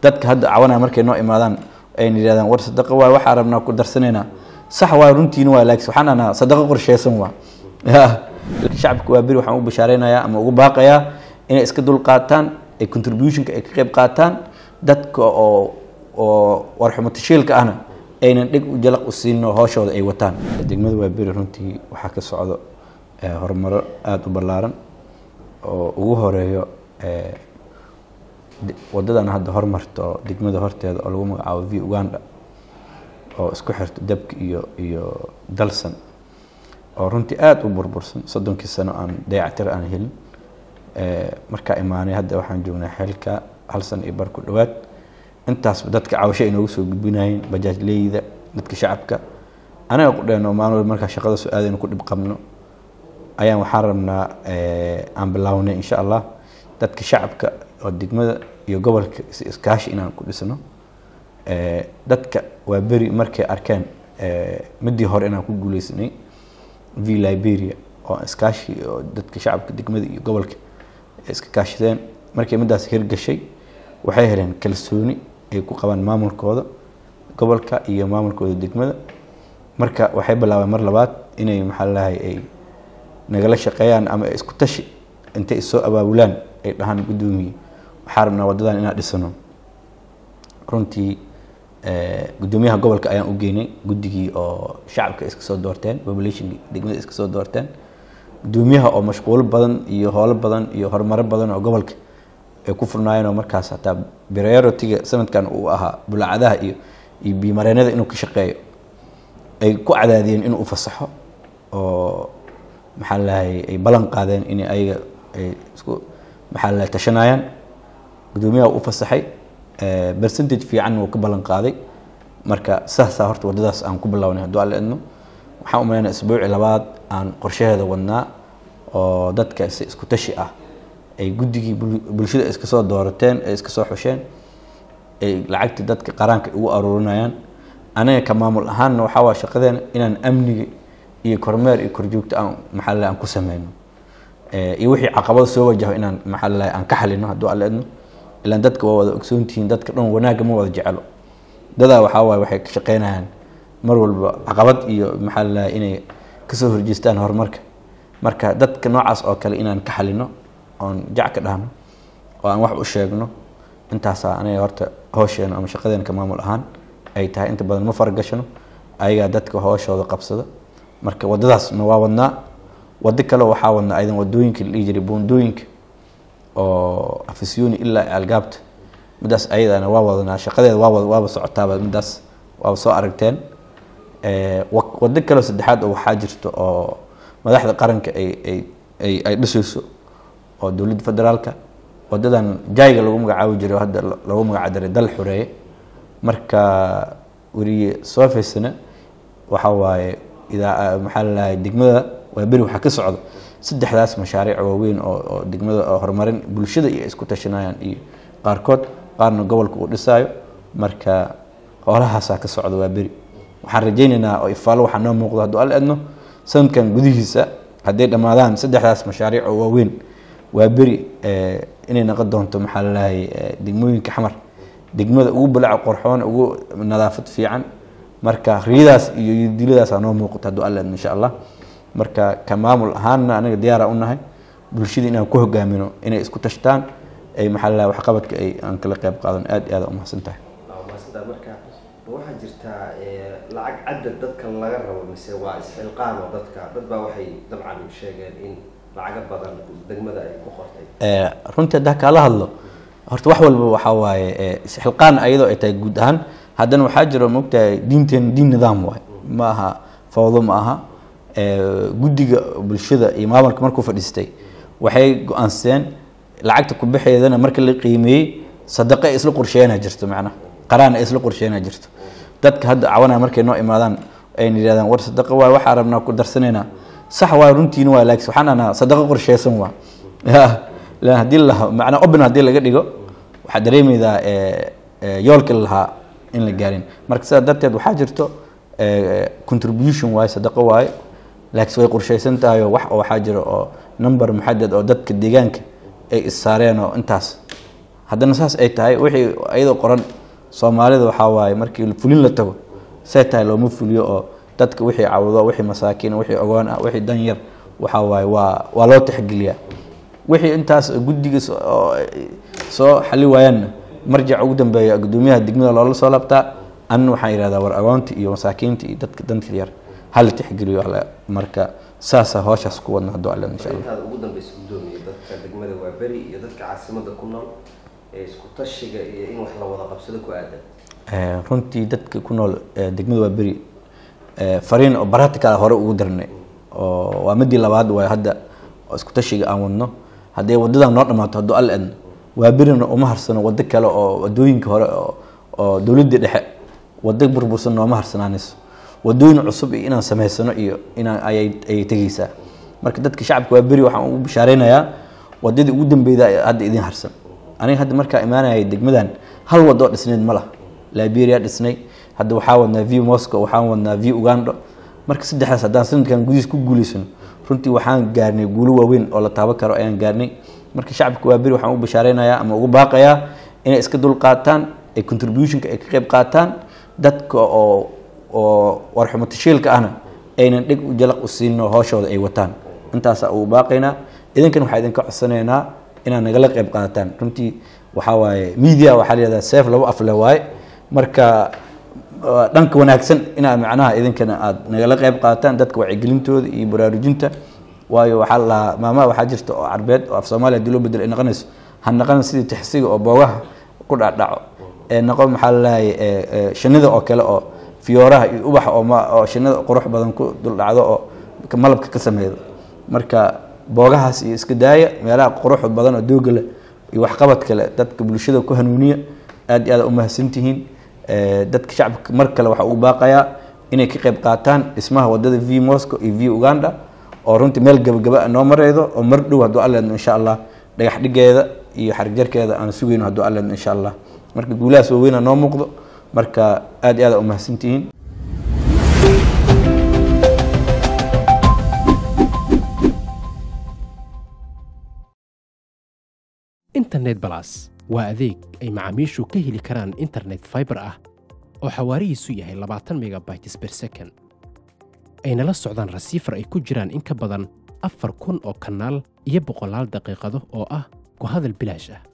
dadka hadda cawanaya markay noo imaadaan ayna yidhahdaan war sadaqa waay waxaa rabnaa ku darsanaynaa sax waa runtiina waa laakiin waxaan anaa sadaqa qorsheysan waa shacabka waa beri waxaan u bashaareynayaa ama ugu baaqayaa inay iska dul qaataan ay contributionka ay ka qayb qaataan dadka oo oo warxumatashiilka ahna aynan dhig u jalaq u siino hooshooda ay wataan degmada waa beri runtii waxaa ka socdo horumaro aada u ballaaran oo ugu horeeyo wadadan hadda hormarto degmada horteeda oo lagu magacaabo v uganda oo isku xirto dabka iyo iyo dalsan oo runtii aada u burbursan soddonkii sano aan dayactir aan helin markaa imaanay hadda waxaan joognaa xeelka hal san iyo bar ku dhowaad intaasba dadka cawasho ay noogu soo gudbinayeen bajaajleyda dadka shacabka anaga qudheenoo maalin walba markaa shaqada soo aadaynu ku dhib qabno ayaan waxaan rabnaa aan bilaawnay insha allah dadka shacabka oo degmada iyo gobolka si iskaashi inaan ku dhisno dadka waa beri markay arkeen midii hore inaan ku guuleysanay v liberia oo iskaashi oo dadka shacabka degmada iyo gobolka iska kaashadeen markay midaas hirgashay waxay heleen kalsooni ay ku qabaan maamulkooda gobolka iyo maamulkooda degmada marka waxay bilaabeen mar labaad inay maxaa lalahay ay nagala shaqeeyaan ama isku tashi intay isoo abaabulaan ay dhahaan guddoomiye waxaa rabnaa wadadan inaan dhisano runtii guddoomiyaha gobolka ayaan u geynay guddigii oo shacabka iska soo doorteen populationki degmada iska soo doorteen guddoomiyaha oo mashquulo badan iyo howlo badan iyo horumaro badan oo gobolka ay ku furnaayeen oo markaas hataa priority-ga sanadkan uu ahaa bulaacadaha iyo iyo biimareenada inuu ka shaqeeyo ay ku cadaadiyeen inuu ufasaxo oo maxaa lalahay ay ballan qaadeen in ayaga ay isku maxaa lalahay tashanayaan guddoomiyaha u fasaxay percentage fiican wuu ka ballan qaaday marka saasaa horta waddadaas aan ku bilownay hadduu alla idno waxaan umaleynaa isbuuci labaad aan qorshaheeda wadnaa oo dadka si isku tashi ah ay guddigii bulshada iska soo doorateen ay iska soo xusheen ay lacagtii dadka qaraanka ugu aruurinayaan anaga ka maamul ahaanna waxaa waa shaqadeena inaan amniga iyo kormeer iyo korjoogto aan maxaa lalahay aan ku sameyno iyo wixii caqabada soo wajaho inaan maxaa lalahay aan ka xalino hadduu alla idno ilaan dadka waa wada ogsoontihiin dadka dhan wanaagga ma wada jecelo dadaa waxaa waaye waxay ka shaqeynayaan mar walba caqabad iyo maxaa lalahay inay kasoo horjeestaan horumarka marka dadka noocaas oo kale inaan ka xalino oon jac ka dhahno oo aan wax u sheegno intaasaa anaga horta hoosheenna ama shaqadeena ka maamul ahaan ay tahay inta badan ma faragashano ayagaa dadka hooshooda qabsada marka waddadaasna waa wadnaa waddo kale waxaa wadnaa aydan wadooyinka la dhihi jiray buundooyinka oo afisyooni ilaa algaabta midaas ayadana waa wadanaa shaqadeeda waa waaba socotaaba midaas waaba soo aragteen waddo kaleo saddexaad oo waxaa jirto oo madaxda qaranka ay ay ay ay dhisayso oo dowladda federaalka wadadan jayga lagu magacaabi jiray hadda lagu magacdaray dal xureeye marka weriye soo faysana waxa waaye idaa maxaa lalahay degmada waa beri waxaa ka socda saddexdaas mashaariic waaweyn oo oo degmada oo horumarin bulshada iyo isku tashanayaan iyo qaarkood qaarna gobolka uu dhisaayo marka howlahaasaa ka socda waa beri waxaan rajaynaynaa oo ifaalo waxaa noo muuqdo hadduu alla edno sanadkan gudihiisa hadday dhammaadaan saddexdaas mashaariic oo waaweyn waa beri inay noqon doonto maxaa lalahay degmooyinka xamar degmada ugu balaca qorxoon ugu nadaafad fiican marka riyadaas iyo diladaas noo muuqato hadduu alla edno insha allah marka ka maamul ahaanna anaga diyaara u nahay bulshada inaan ku hogaamino inay isku tashtaan ay maxaa lalahay waxqabadka ay aan kala qayb qaadan aada iyo aada umahadsan tahay mahadsantaa marka ma waxaa jirtaa lacag cadad dadka laga rabo mise waa isxilqaan oo dadka dad baa waxay dabcan sheegeen in lacaga badan degmada ay ku qortay runtii haddaa kaala hadlo horta wax walba waxaa waaye isxilqaan ayadoo ay tahay guud ahaan haddana waxaa jiro mogtahay diinteena diin nidaam waay ma aha fawdo ma aha guddiga bulshada iyo maamulka markuu fadhiistay waxay go-aanseen lacagta kubixeedana marka la qiimeeyey sadaqo ay isla qorsheena jirto macnaha qaraan ay isla qorsheena jirto dadka hadda cawanaya markay noo imaadaan ayna yidhahdaan war sadaqa waay waxaa rabnaa ku darsanaynaa sax waa runtiina waa laakiin waxaan anaa sadaqa qorsheysan waa lan haddii la macnaa open haddii laga dhigo waxaad dareemaydaa yoolka lahaa in la gaarin marka sidaa darteed waxaa jirto contribution waaye sadaqo waaye laakiin way qorsheysan tahay oo wax oo waxaa jira oo number muxadad oo dadka deegaanka ay issaareen oo intaas haddana saas ay tahay wixii iyadoo qoran soomaalida waxaa waaye markii fulin la tago say tahay looma fuliyo oo dadka wixii cawdo wixii masaakiin wixii ogoon ah wixii danyar waxaa waaye waa waa loo tixgeliyaa wixii intaas guddiga oo soo xali waayaanna marjac ugu dambeeya guddoomiyaha degmada loola soo labtaa anna waxaan yidhahdaa war agoonta iyo masaakiinta iyo dadka danta yar hala tixgeliyo alle marka saasa hawshaas ku wadna hadduu alle insha allah intaada ugu dambeysa guddoomiye dadka degmada waa beri iyo dadka caasimada ku nool ee isku tashiga iyo in wax la wada qabsado ku aadan Eh, runtii dadka ku nool eh, degmada waa beri eh, fariin oo baratical hore ugu darnay oo waa midii labaad waay hadda oo isku tashiga aan wadno haddii wadadan noo dhamaato hadduu alle adno waa berina uma harsano wado kale oo wadooyinka hore oo oo dowladda dhexe wado burbursan nooma harsanaanayso wadooyin cusub iyo inaan samaysano iyo inaan ayay ayay tegeysaa marka dadka shacabka waa beri waxaan ugu bishaareynayaa wadadii ugu dambeyda ee hadda idin harsan aniga hadda markaa imaanayay degmadan hal wado oo dhisneyd ma laha liberia dhisnay hadda waxaa wadnaa v moscow waxaan wadnaa v ugando marka saddexdaas haddaan sanadkan gudihiis ku guuleysano runtii waxaan gaarnay guulo waaweyn oo la taaban karo ayaan gaarnay marka shacabka waa beri waxaan ugu bashaareynayaa ama ugu baaqayaa inay iska dul qaataan ay contributionka ay ka qayb qaataan dadka oo oo warxumo tashiilka ahna aynan dhig u jalaq u siino hooshooda ay wataan intaasaa ugu baaqaynaa idinkan waxaa idinka codsanaynaa inaad nagala qayb qaadataan runtii waxaa waaye media waxaa la yihahdaa seef labo afle waaye marka waa dhanka wanaagsan inaad macnaha idinkana aad nagala qayb qaadataan dadka wacyigelintooda iyo baraarujinta waayo waxaa la lahaa maamaha waxaa jirta oo carbeed oo af soomaaliya hadii loo bedelo ay noqonayso ha noqon sidii tixsiga oo boogaha ku dhacdhaco ee noqon maxaa lalahay shinida oo kale oo fiyooraha iyo ubaxa oo ma oo shinida qurux badan ku dul dhacdo oo ka- malabka ka sameeydo marka boogahaas iyo iska daaya meelaha qurux badan oo dooga leh iyo waxqabad kale dadka bulshada ku hanuuniya aad iyo aad u mahadsantihiin Eh, dadka shacabka mar kale waxaa ugu baaqayaa inay ka qayb qaataan dhismaha wadada v moscow iyo v uganda oo runtii meel gabagaba noo mareydo oo mar dhow hadduu alleedno insha allah dhagax dhigeeda iyo xarigjarkeeda aan sugayno hadduu alleedno insha allah marka guulahaas waaweyna noo muuqdo marka aad iyo aad u mahadsantihiin internet balas waa adeeg ay macaamiishu ka heli karaan internet fiber ah oo xawaarihiisu yahay labaatan megabytes per second ayna la socdaan rasiifar ay ku jiraan in ka badan afar kun oo kanaal iyo boqolaal daqiiqado oo ah ku hadal bilaash ah